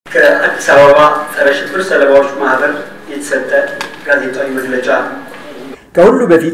ከአዲስ አበባ ጸረ ሽብር ሰለባዎች ማህበር የተሰጠ ጋዜጣዊ መግለጫ። ከሁሉ በፊት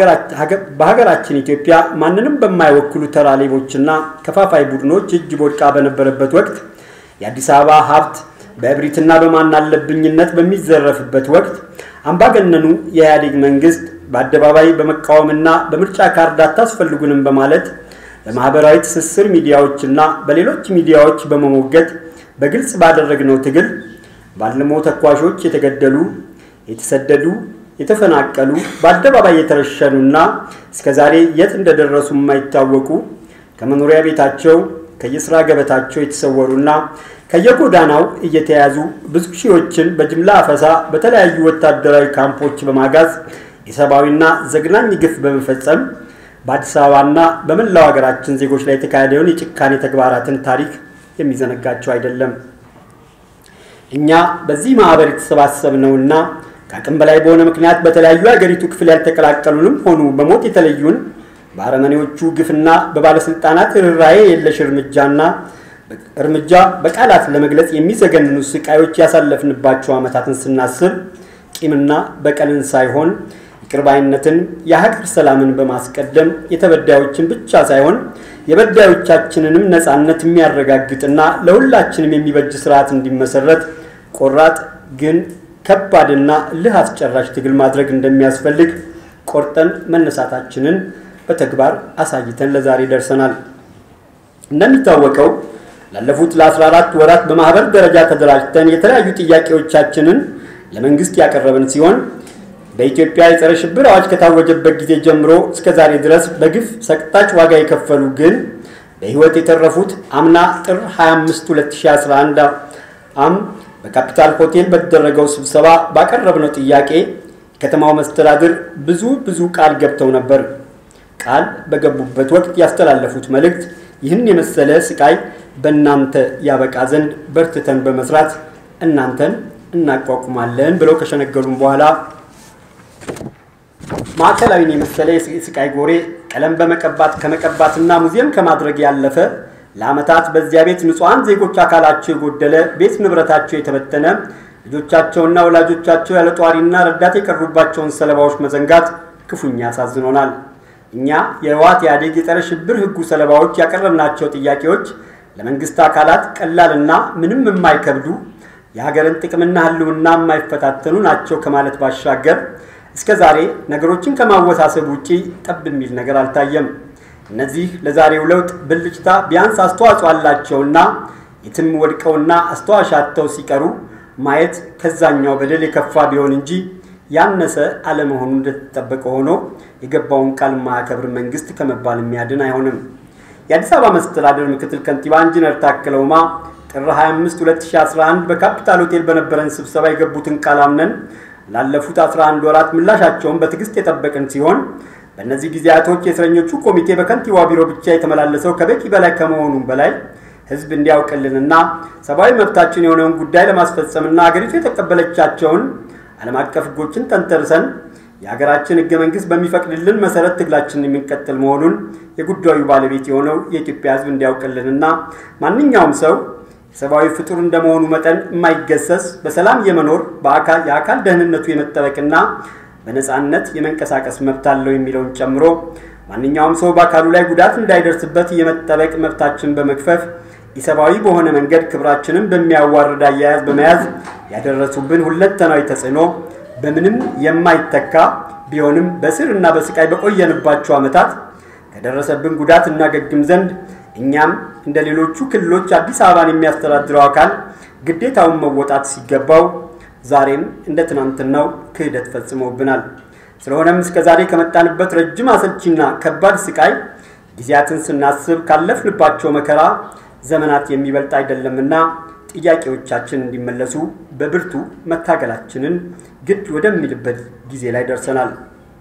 በሀገራችን ኢትዮጵያ ማንንም በማይወክሉ ተራ ሌቦችና ከፋፋይ ቡድኖች እጅ ቦድቃ በነበረበት ወቅት የአዲስ አበባ ሀብት በእብሪትና በማናለብኝነት በሚዘረፍበት ወቅት አምባገነኑ የኢህአዴግ መንግስት በአደባባይ በመቃወምና በምርጫ ካርድ አታስፈልጉንም በማለት በማህበራዊ ትስስር ሚዲያዎችና በሌሎች ሚዲያዎች በመሞገት በግልጽ ባደረግነው ትግል ባልሞ ተኳሾች የተገደሉ፣ የተሰደዱ፣ የተፈናቀሉ በአደባባይ የተረሸኑና እስከዛሬ የት እንደደረሱ የማይታወቁ ከመኖሪያ ቤታቸው ከየስራ ገበታቸው የተሰወሩና ከየጎዳናው እየተያዙ ብዙ ሺዎችን በጅምላ አፈሳ በተለያዩ ወታደራዊ ካምፖች በማጋዝ የሰብአዊና ዘግናኝ ግፍ በመፈጸም በአዲስ አበባና በመላው ሀገራችን ዜጎች ላይ የተካሄደውን የጭካኔ ተግባራትን ታሪክ የሚዘነጋቸው አይደለም። እኛ በዚህ ማህበር የተሰባሰብነውና ከአቅም በላይ በሆነ ምክንያት በተለያዩ የሀገሪቱ ክፍል ያልተቀላቀሉንም ሆኑ በሞት የተለዩን በአረመኔዎቹ ግፍና በባለስልጣናት ርኅራኄ የለሽ እርምጃና እርምጃ በቃላት ለመግለጽ የሚዘገንኑ ስቃዮች ያሳለፍንባቸው ዓመታትን ስናስብ ቂምና በቀልን ሳይሆን ይቅርባይነትን፣ የሀገር ሰላምን በማስቀደም የተበዳዮችን ብቻ ሳይሆን የበዳዮቻችንንም ነፃነት የሚያረጋግጥና ለሁላችንም የሚበጅ ስርዓት እንዲመሰረት ቆራጥ ግን ከባድና እልህ አስጨራሽ ትግል ማድረግ እንደሚያስፈልግ ቆርጠን መነሳታችንን በተግባር አሳይተን ለዛሬ ደርሰናል። እንደሚታወቀው ላለፉት ለ14 ወራት በማህበር ደረጃ ተደራጅተን የተለያዩ ጥያቄዎቻችንን ለመንግስት ያቀረብን ሲሆን በኢትዮጵያ የጸረ ሽብር አዋጅ ከታወጀበት ጊዜ ጀምሮ እስከ ዛሬ ድረስ በግፍ ሰቅጣጭ ዋጋ የከፈሉ ግን በሕይወት የተረፉት አምና ጥር 25 2011 ዓ.ም በካፒታል ሆቴል በተደረገው ስብሰባ ባቀረብነው ጥያቄ የከተማው መስተዳድር ብዙ ብዙ ቃል ገብተው ነበር። ቃል በገቡበት ወቅት ያስተላለፉት መልእክት ይህን የመሰለ ስቃይ በእናንተ ያበቃ ዘንድ በርትተን በመስራት እናንተን እናቋቁማለን ብለው ከሸነገሉም በኋላ ማዕከላዊን የመሰለ የስቃይ ጎሬ ቀለም በመቀባት ከመቀባትና ሙዚየም ከማድረግ ያለፈ ለዓመታት በዚያ ቤት ንጹሐን ዜጎች አካላቸው የጎደለ ቤት ንብረታቸው የተበተነ ልጆቻቸውና ወላጆቻቸው ያለ ጧሪና ረዳት የቀሩባቸውን ሰለባዎች መዘንጋት ክፉኛ ያሳዝኖናል። እኛ የህወሓት ኢህአዴግ የጸረ ሽብር ህጉ ሰለባዎች ያቀረብናቸው ጥያቄዎች ለመንግስት አካላት ቀላልና ምንም የማይከብዱ የሀገርን ጥቅምና ህልውና የማይፈታተኑ ናቸው ከማለት ባሻገር እስከ ዛሬ ነገሮችን ከማወሳሰብ ውጪ ጠብ የሚል ነገር አልታየም። እነዚህ ለዛሬው ለውጥ ብልጭታ ቢያንስ አስተዋጽኦ አላቸውና የትም ወድቀውና አስተዋሽ አጥተው ሲቀሩ ማየት ከዛኛው በደል የከፋ ቢሆን እንጂ ያነሰ አለመሆኑ እንደተጠበቀ ሆኖ የገባውን ቃል ማያከብር መንግስት ከመባል የሚያድን አይሆንም። የአዲስ አበባ መስተዳደር ምክትል ከንቲባ ኢንጂነር ታከለ ኡማ ጥር 25 2011 በካፒታል ሆቴል በነበረን ስብሰባ የገቡትን ቃል አምነን ላለፉት 11 ወራት ምላሻቸውን በትዕግስት የጠበቅን ሲሆን በእነዚህ ጊዜያቶች የእስረኞቹ ኮሚቴ በከንቲባ ቢሮ ብቻ የተመላለሰው ከበቂ በላይ ከመሆኑም በላይ ህዝብ እንዲያውቅልንና ሰብአዊ መብታችን የሆነውን ጉዳይ ለማስፈጸምና አገሪቱ የተቀበለቻቸውን ዓለም አቀፍ ህጎችን ተንተርሰን የሀገራችን ህገ መንግስት በሚፈቅድልን መሰረት ትግላችንን የምንቀጥል መሆኑን የጉዳዩ ባለቤት የሆነው የኢትዮጵያ ህዝብ እንዲያውቅልንና ማንኛውም ሰው ሰብአዊ ፍጡር እንደመሆኑ መጠን የማይገሰስ በሰላም የመኖር የአካል ደህንነቱ የመጠበቅና በነፃነት የመንቀሳቀስ መብት አለው የሚለውን ጨምሮ ማንኛውም ሰው በአካሉ ላይ ጉዳት እንዳይደርስበት የመጠበቅ መብታችን በመክፈፍ ኢሰብአዊ በሆነ መንገድ ክብራችንን በሚያዋርድ አያያዝ በመያዝ ያደረሱብን ሁለንተናዊ ተጽዕኖ በምንም የማይተካ ቢሆንም በስር እና በስቃይ በቆየንባቸው ዓመታት ከደረሰብን ጉዳት እናገግም ዘንድ እኛም እንደ ሌሎቹ ክልሎች አዲስ አበባን የሚያስተዳድረው አካል ግዴታውን መወጣት ሲገባው ዛሬም እንደ ትናንትናው ክህደት ፈጽመውብናል። ስለሆነም እስከ ዛሬ ከመጣንበት ረጅም አሰልቺና ከባድ ስቃይ ጊዜያትን ስናስብ ካለፍንባቸው መከራ ዘመናት የሚበልጥ አይደለምና ጥያቄዎቻችን እንዲመለሱ በብርቱ መታገላችንን ግድ ወደሚልበት ጊዜ ላይ ደርሰናል።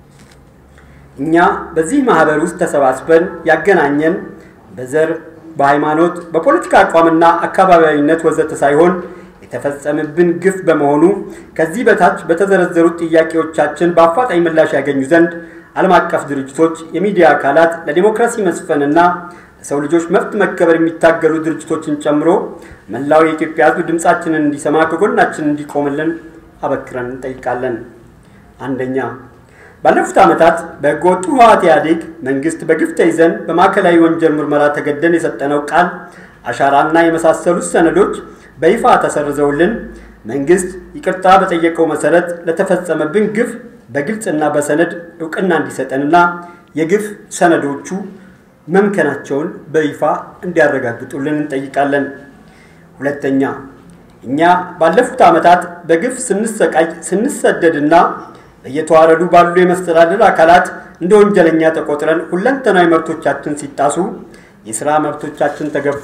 እኛ በዚህ ማህበር ውስጥ ተሰባስበን ያገናኘን በዘር፣ በሃይማኖት፣ በፖለቲካ አቋምና አካባቢያዊነት ወዘተ ሳይሆን የተፈጸመብን ግፍ በመሆኑ ከዚህ በታች በተዘረዘሩት ጥያቄዎቻችን በአፋጣኝ ምላሽ ያገኙ ዘንድ ዓለም አቀፍ ድርጅቶች፣ የሚዲያ አካላት ለዲሞክራሲ መስፈንና ለሰው ልጆች መብት መከበር የሚታገሉ ድርጅቶችን ጨምሮ መላው የኢትዮጵያ ሕዝብ ድምፃችንን እንዲሰማ ከጎናችን እንዲቆምልን አበክረን እንጠይቃለን። አንደኛ ባለፉት ዓመታት በሕገወጡ ህወሓት ኢህአዴግ መንግስት በግፍ ተይዘን በማዕከላዊ ወንጀል ምርመራ ተገደን የሰጠነው ቃል አሻራና የመሳሰሉት ሰነዶች በይፋ ተሰርዘውልን መንግስት ይቅርታ በጠየቀው መሰረት ለተፈጸመብን ግፍ በግልጽና በሰነድ እውቅና እንዲሰጠንና የግፍ ሰነዶቹ መምከናቸውን በይፋ እንዲያረጋግጡልን እንጠይቃለን። ሁለተኛ እኛ ባለፉት ዓመታት በግፍ ስንሰቃይ ስንሰደድና በየተዋረዱ ባሉ የመስተዳደር አካላት እንደ ወንጀለኛ ተቆጥረን ሁለንተናዊ መብቶቻችን ሲጣሱ የሥራ መብቶቻችን ተገፎ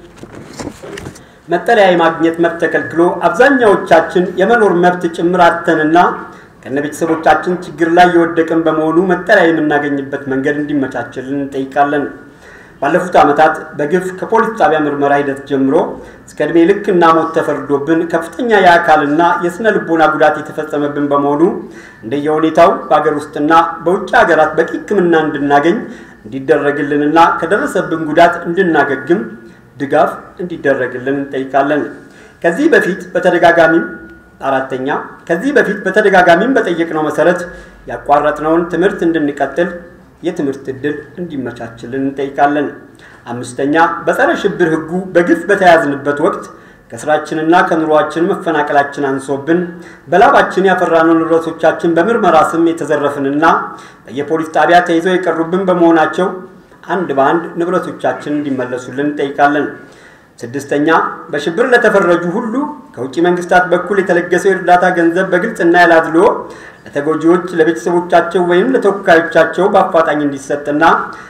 መጠለያ የማግኘት መብት ተከልክሎ አብዛኛዎቻችን የመኖር መብት ጭምር አጥተንና ከነ ቤተሰቦቻችን ችግር ላይ የወደቅን በመሆኑ መጠለያ የምናገኝበት መንገድ እንዲመቻችልን እንጠይቃለን። ባለፉት ዓመታት በግፍ ከፖሊስ ጣቢያ ምርመራ ሂደት ጀምሮ እስከ ዕድሜ ልክ እና ሞት ተፈርዶብን ከፍተኛ የአካልና የሥነ ልቦና ጉዳት የተፈጸመብን በመሆኑ እንደየሁኔታው በሀገር ውስጥና በውጭ ሀገራት በቂ ሕክምና እንድናገኝ እንዲደረግልንና ከደረሰብን ጉዳት እንድናገግም ድጋፍ እንዲደረግልን እንጠይቃለን። ከዚህ በፊት በተደጋጋሚም አራተኛ ከዚህ በፊት በተደጋጋሚም በጠየቅነው መሰረት ያቋረጥነውን ትምህርት እንድንቀጥል የትምህርት ዕድል እንዲመቻችልን እንጠይቃለን። አምስተኛ በጸረ ሽብር ሕጉ በግፍ በተያዝንበት ወቅት ከስራችንና ከኑሯችን መፈናቀላችን አንሶብን በላባችን ያፈራነው ንብረቶቻችን በምርመራ ስም የተዘረፍንና በየፖሊስ ጣቢያ ተይዘው የቀሩብን በመሆናቸው አንድ በአንድ ንብረቶቻችን እንዲመለሱልን እንጠይቃለን። ስድስተኛ በሽብር ለተፈረጁ ሁሉ ከውጭ መንግስታት በኩል የተለገሰው የእርዳታ ገንዘብ በግልጽና ያላድሎ ለተጎጂዎች ለቤተሰቦቻቸው ወይም ለተወካዮቻቸው በአፋጣኝ እንዲሰጥና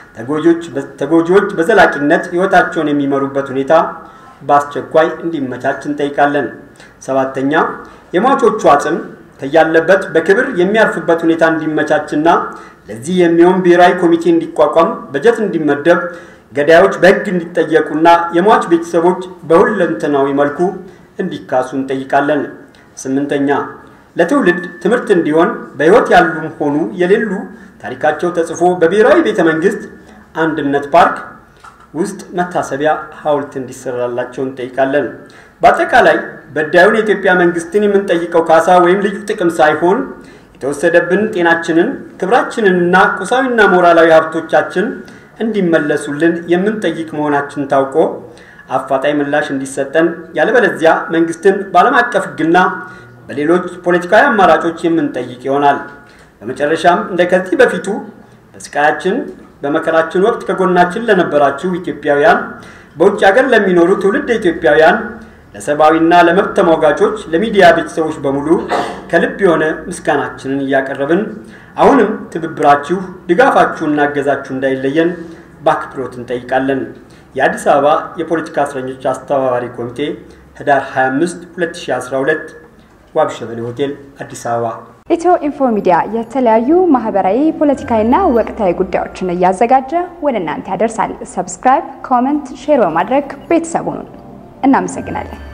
ተጎጂዎች በዘላቂነት ሕይወታቸውን የሚመሩበት ሁኔታ በአስቸኳይ እንዲመቻች እንጠይቃለን። ሰባተኛ የሟቾቹ አጽም ከያለበት በክብር የሚያርፍበት ሁኔታ እንዲመቻችና ለዚህ የሚሆን ብሔራዊ ኮሚቴ እንዲቋቋም በጀት እንዲመደብ ገዳዮች በሕግ እንዲጠየቁና የሟች ቤተሰቦች በሁለንተናዊ መልኩ እንዲካሱ እንጠይቃለን። ስምንተኛ ለትውልድ ትምህርት እንዲሆን በሕይወት ያሉም ሆኑ የሌሉ ታሪካቸው ተጽፎ በብሔራዊ ቤተ መንግስት አንድነት ፓርክ ውስጥ መታሰቢያ ሐውልት እንዲሰራላቸው እንጠይቃለን። በአጠቃላይ በዳዩን የኢትዮጵያ መንግስትን የምንጠይቀው ካሳ ወይም ልዩ ጥቅም ሳይሆን የተወሰደብን ጤናችንን፣ ክብራችንንና ቁሳዊና ሞራላዊ ሀብቶቻችን እንዲመለሱልን የምንጠይቅ መሆናችን ታውቆ አፋጣኝ ምላሽ እንዲሰጠን ያለበለዚያ መንግስትን በዓለም አቀፍ ሕግና በሌሎች ፖለቲካዊ አማራጮች የምንጠይቅ ይሆናል። በመጨረሻም እንደ ከዚህ በፊቱ በስቃያችን በመከራችን ወቅት ከጎናችን ለነበራችሁ ኢትዮጵያውያን፣ በውጭ ሀገር ለሚኖሩ ትውልድ ኢትዮጵያውያን፣ ለሰብአዊና ለመብት ተሟጋቾች፣ ለሚዲያ ቤተሰቦች በሙሉ ከልብ የሆነ ምስጋናችንን እያቀረብን አሁንም ትብብራችሁ፣ ድጋፋችሁና እገዛችሁ እንዳይለየን በአክብሮት እንጠይቃለን። የአዲስ አበባ የፖለቲካ እስረኞች አስተባባሪ ኮሚቴ ህዳር 25 2012 ዋብሸበሌ ሆቴል አዲስ አበባ። ኢትዮ ኢንፎ ሚዲያ የተለያዩ ማህበራዊ፣ ፖለቲካዊና ወቅታዊ ጉዳዮችን እያዘጋጀ ወደ እናንተ ያደርሳል። ሰብስክራይብ፣ ኮመንት፣ ሼር በማድረግ ቤተሰቡን እናመሰግናለን።